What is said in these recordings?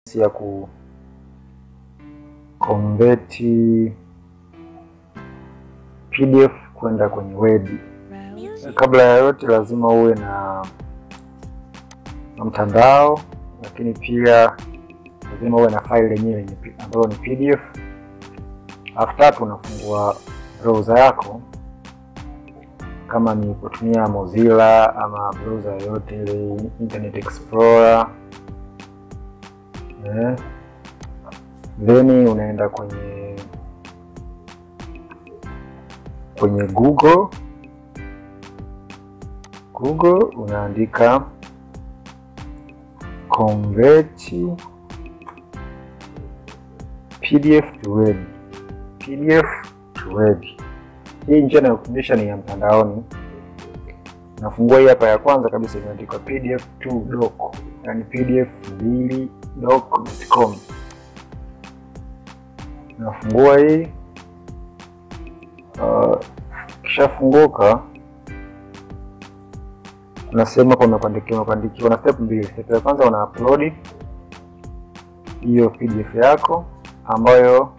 ya ku convert PDF kwenda kwenye Word. Kabla ya yote, lazima uwe na, na mtandao, lakini pia lazima uwe na file yenyewe ambayo ni PDF. Alafu tatu, unafungua browser yako kama ni kutumia Mozilla ama browser yoyote ile, Internet Explorer eh. Then unaenda kwenye kwenye Google Google unaandika convert PDF to Word, PDF to Word. Hii njia inayofundisha ni ya mtandaoni. Nafungua hii hapa ya kwanza kabisa, imeandikwa pdf 2 doc, yani pdf 2 doc.com. Nafungua hii uh, kishafunguka kuna sehemu hapa umepandikiwa umepandikiwa na step mbili. Step ya kwanza una upload hiyo pdf yako ambayo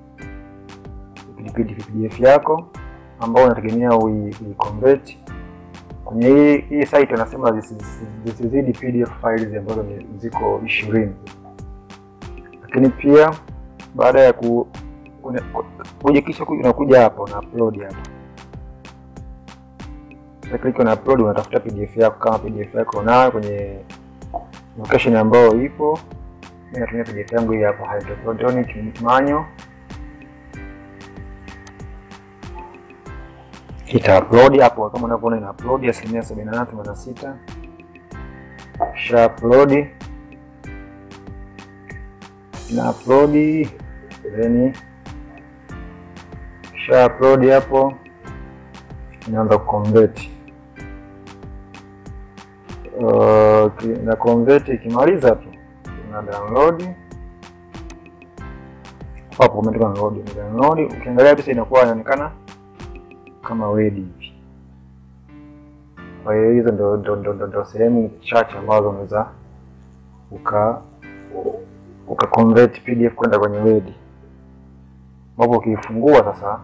pdf yako ambayo unategemea ui convert kwenye hii hii site. Wanasema zisizidi pdf files ambazo ziko ishirini, lakini pia baada ya ku kuja kisha unakuja hapa una upload hapa click on upload, unatafuta pdf yako. Kama pdf yako unayo kwenye location ambayo ipo, mimi natumia pdf yangu hii hapa Hydroponic Manual. Ita upload hapo, kama unavyoona ina upload asilimia sabini na nane themanini na sita sha upload na upload then sha upload hapo, inaanza kuconvert Uh, na convert ikimaliza tu una download hapo, umeandika download, download. Ukiangalia picha inakuwa inaonekana kama Word hivi. Kwa hiyo hizo ndo ndo ndo ndo sehemu chache ambazo unaweza uka uka convert PDF kwenda kwenye Word, ambapo ukiifungua sasa,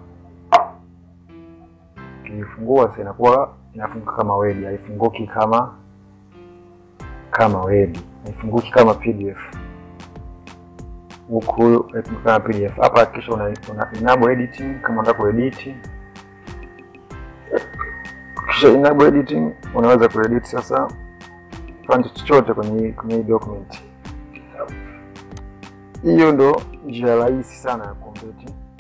ukiifungua sasa inakuwa inafunguka kama Word, haifunguki kama kama Word haifunguki kama PDF huku kama PDF. Hapa hakikisha una, una enable editing kama unataka kuedit. Kisha enable editing, unaweza kuedit sasa kipande chochote kwenye kwenye hii document. Hiyo ndo njia rahisi sana ya convert